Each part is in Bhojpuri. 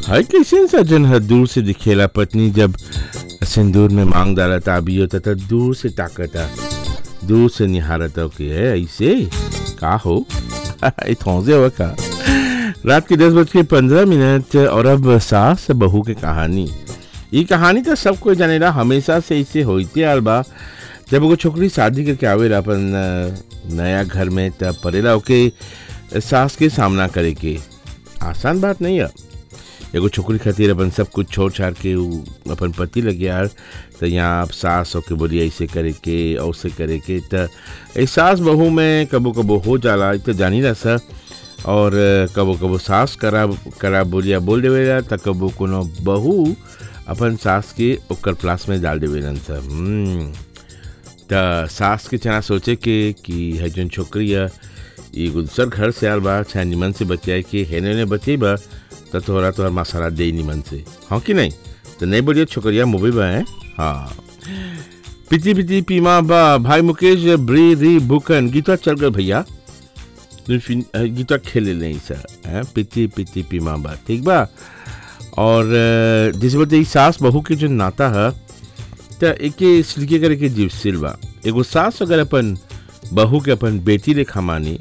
हाय कैसे सज्जन है दूर से दिखेला पत्नी जब सिंदूर में मांग डाला ताबी होता था दूर से ताकता दूर से निहारता कि है ऐसे का हो इतौजे हुआ का रात के दस बज के पंद्रह मिनट और अब सास बहू के कहानी ये कहानी तो सबको जानेला हमेशा से ऐसे होते आल बा जब एगो छोकरी शादी करके आवेला अपन अ, नया घर में तब पड़ेला ओके सास के सामना करे के आसान बात नहीं है एगो छोकरी खातिर अपन सब कुछ छोड़ छाड़ के उ अपन पति लगे यार तो यहाँ आप सास होके बोली ऐसे करे के ऐसे करे के तो ए सास बहू में कबो कबो हो जाला इ तो जानी रहा सर और कबो कबो सास करा करा बोलिया बोल देवेला त कबो कोनो बहू अपन सास के ओकर प्लास में डाल देवेलन सर हम्म, त सास के चना सोचे के कि है जौन छोकरी है ये दूसर घर से आल बा चाहे निमन से बचाए के हेने ने बचेबा तो तोहरा तोहर मसाला दे निमन से हाँ कि नहीं तो नहीं बोलिए छोकरिया मुबी बा है हाँ पिति पिति पीमा बा भाई मुकेश ब्री री बुकन गीता चल गए भैया फिन- अ, गीता खेले नहीं सर हैं पिति पिति पीमा बा ठीक बा और अ, जिस बोलते ई सास बहू के जो नाता है तो एके सिलके करे के जीव सिल बा एगो सास अगर अपन बहू के अपन बेटी लेखा मानी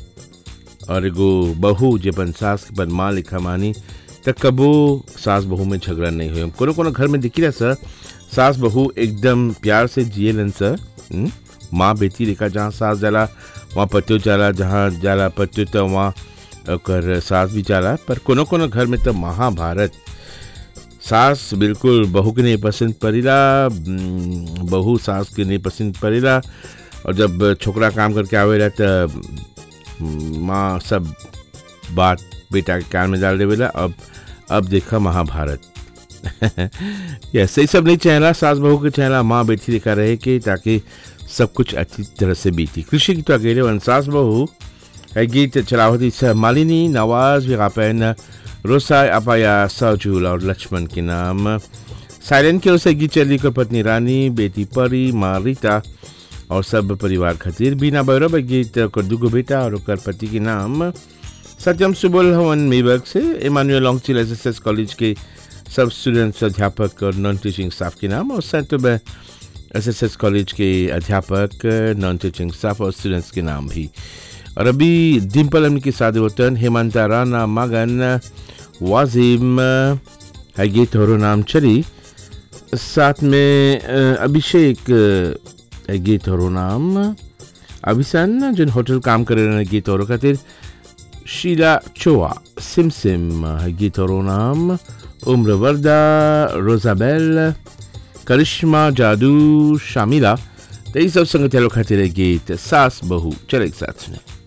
और एगो बहू जे अपन सास के अपन माँ लेखा मानी त कबो सास बहू में झगड़ा नहीं हुई कोनो कोनो घर में दिखी रहा सर सास बहू एकदम प्यार से जिएलन सर हम्म? माँ बेटी लेखा जहाँ सास जाला वहाँ पतियो जाला जहाँ जाला पतियो तो वहाँ ओकर सास भी जाला पर कोनो कोनो घर में तो महाभारत सास बिल्कुल बहू के नहीं पसंद पड़ेला हम्म, बहू सास के नहीं पसंद पड़ेला और जब छोकरा काम करके आवेला तो माँ सब बात बेटा के कान में डाल देवेला अब अब देखा महाभारत ऐसे ही सब नहीं चाहला सास बहू के चाहला माँ बेटी लिखा रहे कि ताकि सब कुछ अच्छी तरह से बीती कृषि की तो अकेले वन सास बहू है गीत चलावती सह मालिनी नवाज विगापैन रोसाय अपाया सजूल और लक्ष्मण के नाम साइलेंट की ओर से गीत चली कर पत्नी रानी बेटी परी माँ रीता और सब परिवार खातिर बीना बैरव गीत ओकर दुगो बेटा और ओकर पति के नाम सत्यम सुबोल हवन मेबक से इमानुएल लॉन्गचिल एस एस एस कॉलेज के सब स्टूडेंट्स अध्यापक और नॉन टीचिंग स्टाफ के नाम और saint S S S college के अध्यापक नॉन टीचिंग स्टाफ और स्टूडेंट्स के नाम भी और अभी डिम्पल अमन के साथ वतन हेमंता राना मगन वाजिम है गीत और नाम चली साथ में अ, अभिषेक अ, है गीत और नाम अभिसन जिन होटल काम करे रहे गीत और खातिर शीला चोआ सिम सिम है गीत और नाम उम्र वर्दा रोजाबेल करिश्मा जादू शामिला तो ये सब संगत खातिर है गीत सास बहू चले एक साथ सुने